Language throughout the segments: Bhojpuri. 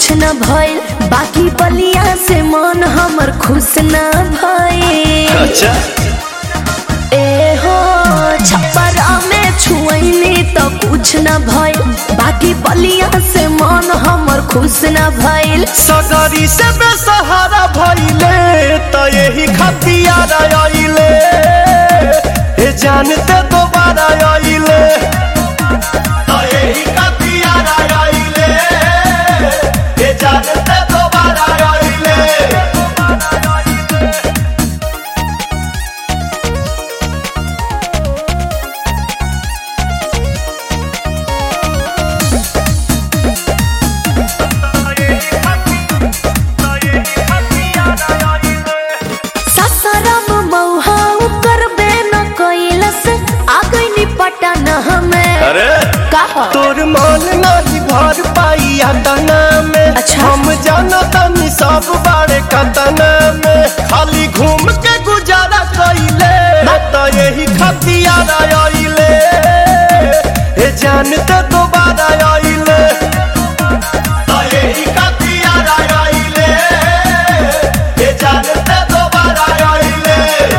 कुछ न भइल बाकी बलिया से मन हमर खुश न भइल अच्छा ए हो छप्परा में छुअनी तो कुछ न भइल बाकी बलिया से मन हमर खुश न भइल सगरी से बेसहारा भइले त यही खतियार आइले ए जानते दोबारा आइले त यही खतियार आइले ए जानते दोबारा आइले ससरम मौहा करबे न कैलस आ गइनी पटन हमें अरे कहा तोर मन नहीं भर पाई तना में अच्छा। हम जाना तनी सब बारे कतना में खाली घूम के गुजारा कइले त यही खतियार आइले ए जानते दोबारा आइले त यही खतियार आइले ए जानते दोबारा आइले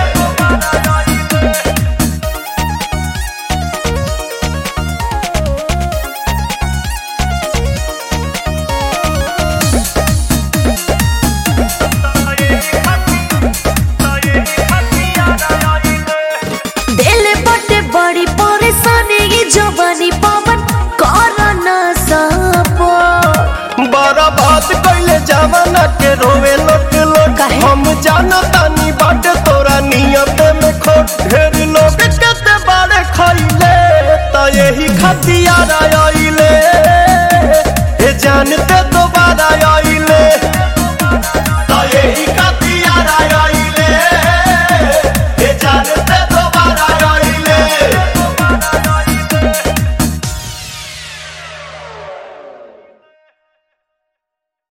दिल बटे बड़ी परेशानी ये जवानी पवन कर न सपो बड़ा बात कैले जमाना के रोवे लोट लोट काहे? हम जाना तानी बाटे तोरा नियत में खोट ढेर